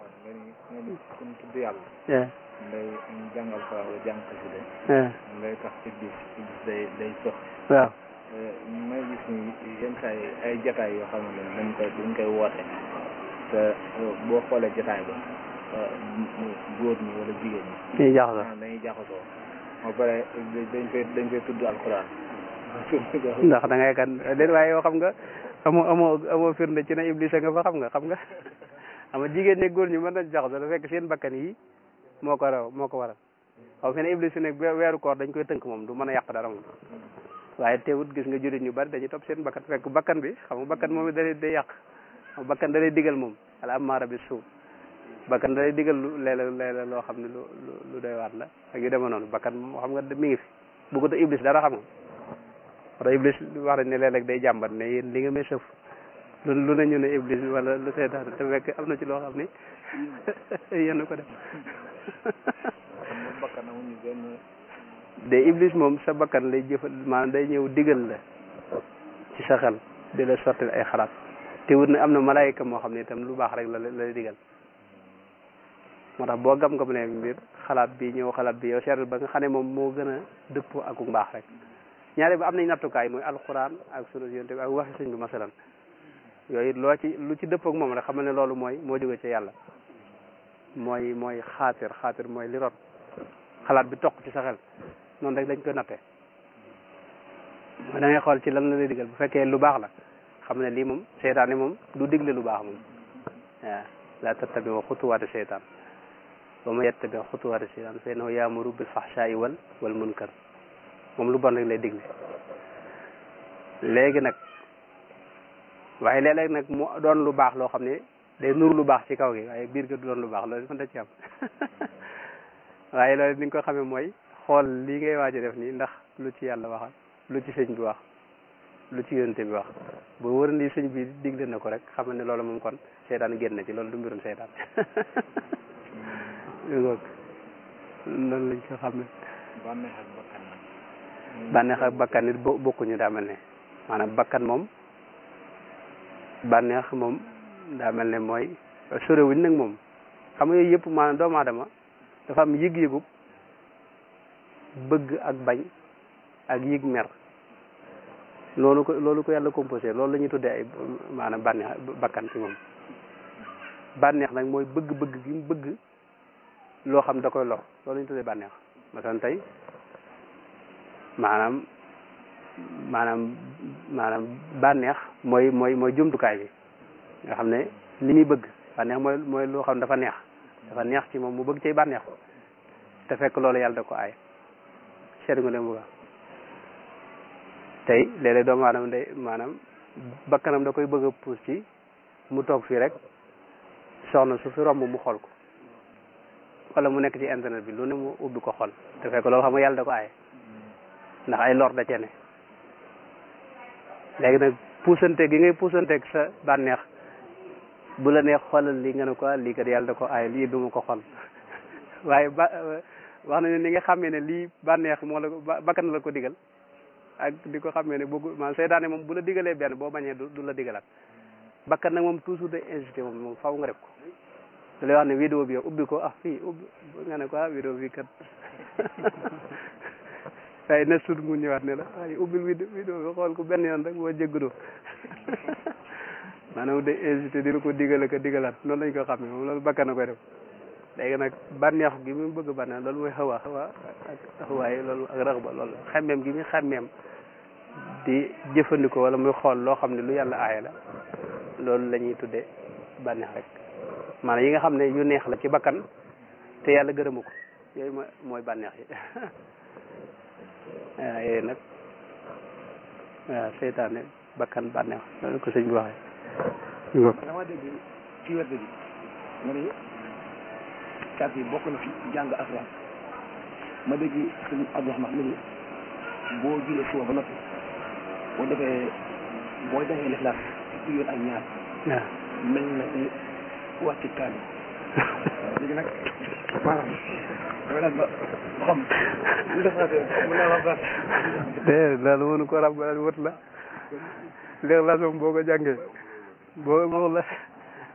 nga ni nga ni ku ñu tudd yàlla eh ngay jàng alxuraan wala jàng xasida eh ngay tax iblis iblis day day sox waaw may gis ni yenn saa yi ay jataay yoo xamante ne dañ koy dañ koy woote te boo xoolee jataay ba góor ñi wala jigéen ñi ñuy jaxasoo maanaam dañuy jaxasoo ba pare dañ koy dañ koy tudd alxuraan ndax da ngay kan déet waaye yoo xam nga amoo amoo amoo firnde ci ne iblis nga fa xam nga xam nga ama jigéen ñi góor ñi mën nañ jaxasoo da fekk seen bakkan yi moo ko raw moo ko waral xaw fi ne iblis fi ne weeru koor dañ koy tënk moom du mën a yàq dara moom waaye teewut gis nga jullit ñu bari dañuy topp seen bakkan fekk bakkan bi xam nga bakkan moom it da lay day yàq xam bakkan da lay digal moom ala amaara bi suuf bakkan da lay digal lu léeg-léeg léeg-léeg loo xam ne lu lu lu doy waat la ak yu demee noonu bakkan moom xam nga mi ngi fi bëggut a iblis dara xam nga wala iblis wax nañ ne léeg-léeg day jàmbat ne yéen li nga may sëf lu lu ne ñu ne iblis wala lu seetaan te fekk am na ci loo xam ni yéen ko def xam nga bakkan amuñu benn de iblis moom sa bakkan lay jëfal maanaam day ñëw digal la ci sa xel di la sotti ay xalaat te wut ne am na malaayika moo xam ne itam lu baax rek la la lay digal moo tax boo gam gam ne mbir xalaat bi ñëw xalaat bi yow seetal ba nga xam ne moom moo gën a dëppoo ak mbaax rek ñaare ba am nañ nattukaay mooy alxuraan ak sunu yonte bi ak waxi sëñ bi masalan yooyu loo ci lu ci dëppoo ak moom rek xam ne loolu mooy moo jóge ci yàlla mooy mooy xaatir xaatir mooy li rot xalaat bi toq ci sa xel noonu rek dañ koy natte da ngay xool ci lan la lay digal bu fekkee lu baax la xam ne lii moom seytaane moom du digle lu baax moom waaw la tattabi wa xutuwaati seytaan wa ma yattabi xutuwaati seytaan fa innahu yaamuru bil fahshaai wal wal munkar moom lu bon rek lay digle léegi nag waaye léeg-léeg nag mu doon lu baax loo xam ne day nuru lu baax ci kaw gi waaye biir ga du doon lu baax loolu mën da ci am waaye loolu ni nga ko xamee mooy xool lii ngay waaj a def nii ndax lu ci yàlla waxal lu ci sëñ bi wax lu ci yonente bi wax boo wër ni sëñ bi digle na ko rek xam ne loolu moom kon seytaan génn na ci loolu du mbirum seytaan ngoog noonu lañ ko xam ne bànneex ak bakkan nag bànneex ak bakkan nit bo bokkuñu daa mel ne maanaam bakkan moom bànneex moom daa mel ne mooy sorewuñ nag moom xam nga yooyu yëpp maanaam doomu aadama dafa am yëg-yëgub bëgg ak bañ ak yëg mer loolu ko loolu ko yàlla composé loolu la ñuy tuddee ay maanaam bànneex bakkan ci moom bànneex nag mooy bëgg-bëgg gi mu bëgg loo xam da koy lor loolu la ñuy tuddee bànneex masalan tey maanaam maanaam maanaam bànneex mooy mooy mooy jumtukaay bi nga xam ne li muy bëgg bànneex mooy mooy loo xam ne dafa neex dafa neex ci moom mu bëgg cay bànneex te fekk loolu yàlla da ko aay seet nga dem bu baax tey léeg-léeg doomu aadama day maanaam bakkanam da koy bëgg a puus ci mu toog fii rek soxna su fi romb mu xool ko wala mu nekk ci internet bi lu ne mu ubbi ko xool te fekk loolu xam nga yàlla da ko aaye ndax ay lor da cee ne léegi nag puusante gi ngay puusanteeg sa bànneex bu la neex xoolal lii nga ne ko lii kat yàlla da ko aaye lii du ma ko xool waaye ba wax nañu ni nga xamee ne lii bànneex moo la ko bakkan la ko digal ak di ko xamee ne bëggu maanaam seytaane moom bu la digalee benn boo bañee du la digalaat bakkan nag moom toujours day incité moom moom faw nga def ko da lay wax ne vidéo bi yow ubbi ko ah fii ubbi nga ne ko ah vidéo bi kat waaye na sut mu ñëwaat ne la ay ubbil vidéo vidéo bi xool ko benn yoon rek boo jéggudoo maanaam day incité di la ko digale ko digalaat noonu lañ ko xamee moom loolu bakkan na koy def léegi nag bànneex gi mu bëgg bànneex loolu mooy xawa xawa ak taxawaay loolu ak rax ba loolu xemmeem gi muy xemmeem di jëfandikoo wala muy xool loo xam ne lu yàlla aaye la loolu la ñuy tuddee bànneex rek maanaam yi nga xam ne yu neex la ci bakkan te yàlla gërëmu ko yooyu mooy mooy bànneex yi waaw yooyu nag waaw seytaane bakkan bànneex loolu ko sëñ bi waxee dama dégg ci wet bi nga ne carte yi bokk na fi jàng alxuraan ma dégg sëñ Abdourahmane mu ni boo julee suba ba noppi boo defee boo defee lixlaas ci yoon ak ñaar waaw mel na ni wàcc kaani léegi nag maanaam damay laaj ba ba xam lu defaatee mën naa wax de loolu mënu ko rab wët la léegi la moom boo ko jàngee boo boo la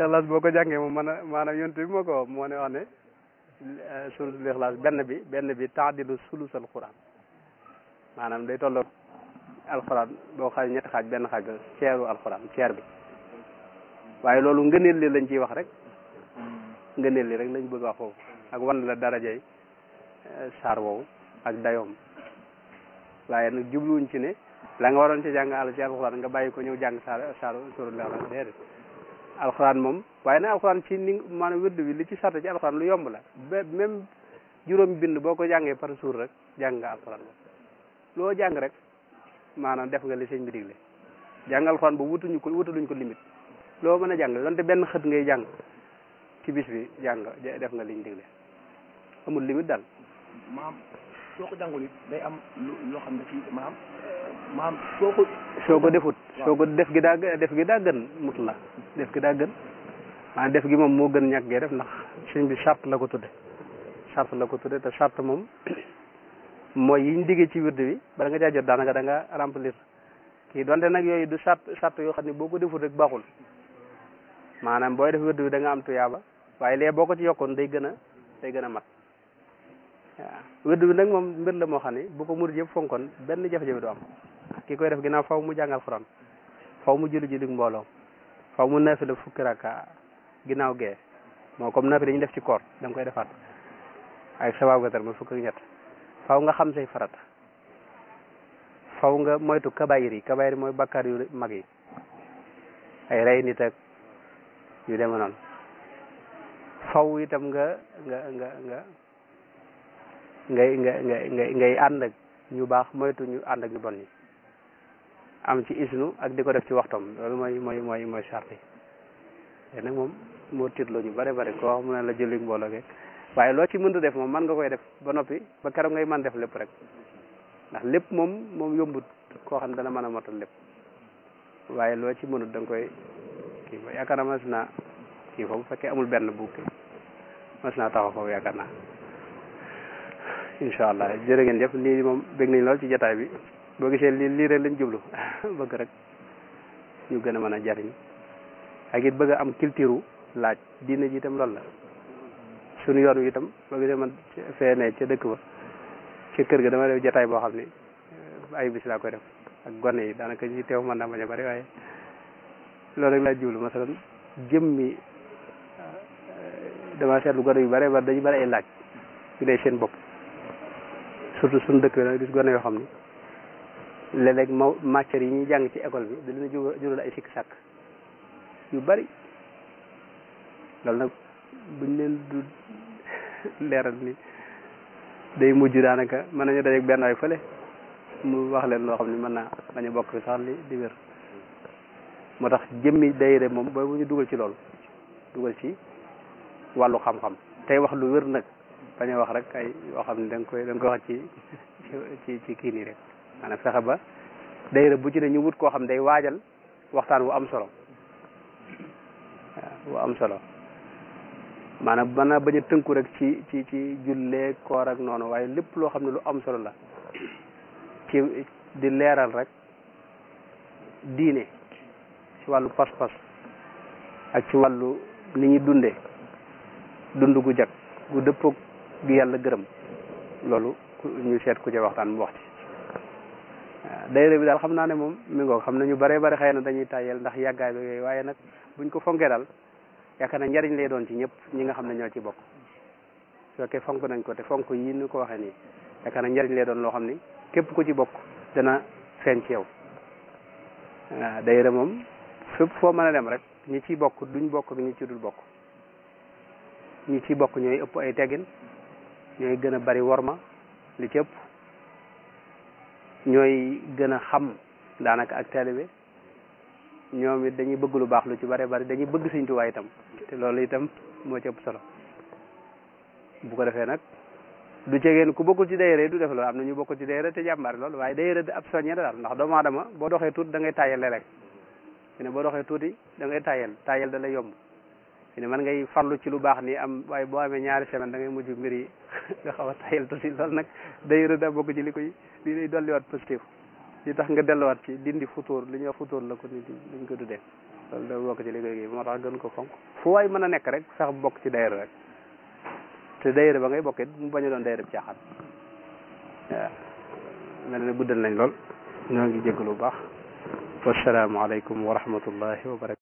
ixlaas boo ko jàngee moom man a maanaam yonent bi moo ko wax moo ne wax ne suratul ixlaas benn bi benn bi taadilu sulusal quran maanaam day tolloog alxuraan boo xaaj ñetti xaaj benn xaaj ba ceeru alxuraan ceer bi waaye loolu ngëneel li lañ ciy wax rek ngëneel li rek lañ bëgg wax foofu ak wan la darajay saar woowu ak dayoom waaye nag jubluwuñ ci ne la nga waroon ci jàng àll ci alxuraan nga bàyyi ko ñëw jàng saar saar suratul ixlaas déedéet alxuraan moom waaye nag alxuraan ci ni maanaam wérdu bi li ci sart ci alxuraan lu yomb la ba même juróom bind boo ko jàngee par jour rek jàng nga alxuraan moom loo jàng rek maanaam def nga li sëñ bi digle jàng alxuraan bu wutuñu ko wutaluñ ko limite loo mën a jàng donte benn xët ngay jàng ci bis bi jàng def nga liñ digle amul limite daal maam soo ko jàngul it day am lu loo xam ne fii maam maam soo ko soo ko defut soo ko def gi daa def gi daa gën mut la def gi daa gën maanaam def gi moom moo gën ñàkk gee def ndax sëñ bi charte la ko tudde charte la ko tudde te charte moom mooy yiñ diggee ci wird bi bala nga caa jot daanaka da nga remplir kii donte nag yooyu du charte charte yoo xam ne boo ko defut rek baaxul maanaam booy def wird bi da nga am tuyaaba waaye lee boo ko ci yokkoon day gën a day gën a mat waaw wird bi nag moom mbir la moo xam ne bu ko murid yëpp fonkoon benn jafe-jafe du am ki koy def ginnaaw faw mu jàngal Alxuraan faw mu julli ji dig mbooloo faw mu naafila fukki rakka ginnaaw gee moo comme naafila dañuy def ci koor da nga koy defaat ak sabaab gatar ma fukk ak ñett faw nga xam say farata faw nga moytu kabayir yi kabayir mooy bakkaar yu mag yi ay rey nit ak yu deme noonu faw itam nga nga nga nga ngay nga ngay ngay ngay ànd ak ñu baax moytu ñu ànd ak ñu bon ñi am ci isnu ak di ko def ci waxtoom loolu mooy mooy mooy mooy charte yi te nag moom moo tiitloo ñu bare bare koo wax mu ne la julli mbooloo geeg waaye loo ci mënta def moom man nga koy def ba noppi ba keroog ngay mën def lépp rek ndax lépp moom moom yombut koo xam ne dana mën a motal lépp waaye loo ci mënut da nga koy kii ba yaakaar naa mas naa kii foofu bu fekkee amul benn bu kii mas naa taxaw foofu yaakaar naa incha allah jërë ngeen jëf lii moom bég nañ lool ci jotaay bi boo gisee lii lii rek lañ jublu bëgg rek ñu gën a mën a jariñ ak it bëgg a am culture laaj diine ji itam loolu la suñu yoon wi itam boo gisee man fee ne ca dëkk ba ci kër ga dama def jotaay boo xam ne ay bis laa koy def ak gone yi daanaka ñi teew mën naa bañ a bari waaye loolu rek laa jublu masalan jëmmi dama seetlu gone yu bare bari dañu bari ay laaj yu dee seen bopp surtout suñu dëkk bi nag gis gone yoo xam ni léeg-léeg ma matières yi ñuy jàng ci école bi da leen a jural ay sikk sàkk yu bari loolu nag buñ leen du leeral ni day mujj daanaka mën nañu dajeeg benn waay fële mu wax leen loo xam ni mën naa bañ a bokk fi sax li di wér moo tax jëmmi dayre moom booy bu ñu dugal ci loolu dugal ci wàllu xam-xam tey wax lu wér nag bañ a wax rek ay yoo xam ne da nga koy da nga koy wax ci ci ci kii nii rek maanaam fexe ba dayre bu ci ne ñu wut koo xam day waajal waxtaan wu am solo waaw wu am solo maanaam mën naa bañ a tënku rek ci ci ci jullee koor ak noonu waaye lépp loo xam ne lu am solo la ci di leeral rek diine ci wàllu pas-pas ak ci wàllu ni ñuy dundee dund gu jag gu dëppoog gi yàlla gërëm loolu ñu seet ku ca waxtaan mu wax ci waaw dayre bi daal xam naa ne moom mi ngoog xam na ñu bare bare xëy na dañuy tàyyel ndax yàggaay bi yooyu waaye nag buñ ko fonkee daal yaakaar na njariñ lay doon ci ñëpp ñi nga xam ne ñoo ci bokk su fekkee fonk nañ ko te fonk yi ñu ko waxee nii yaakaar na njariñ lay doon loo xam ni képp ku ci bokk dana feeñ ci yow waaw dayre moom fépp foo mën a dem rek ñi ciy bokk duñ bokk ak ñi ci dul bokk ñi ciy bokk ñooy ëpp ay teggin ñooy gën a bari worma li ci ëpp ñooy gën a xam daanaka ak taalibe ñoom it dañuy bëgg lu baax lu ci bare bari dañuy bëgg Sëñ Tuubaa itam te loolu itam moo ci ëpp solo bu ko defee nag du cegeen ku bokkul ci dayre du def loolu am na ñu bokkul ci dayre te jàmbaar loolu waaye dayre ab soññe daal ndax doomu aadama boo doxee tuuti da ngay tàyyel léeg-léeg fi ne boo doxee tuuti da ngay tàyyel tàyyel da lay yomb fi ne man ngay farlu ci lu baax nii am waaye boo amee ñaari semaine da ngay mujj mbir yi nga xaw a tàyyel tuuti loolu nag dayre da bokk ci li koy li lay dolliwaat positif li tax nga delluwaat ci dindi futóor li ñuy wax futóor la ko nit liñ ko tuddee loolu da bokk ci liggéey gi moo tax gën ko fonk fu waay mën a nekk rek sax bokk ci dayra rek te dayra ba ngay bokkit mu bañ a doon dayra bi caaxaan waaw mel ne guddal nañ lool ñoo ngi jégalu bu baax wassalaamu aleykum wa rahmatullahi wa barakatu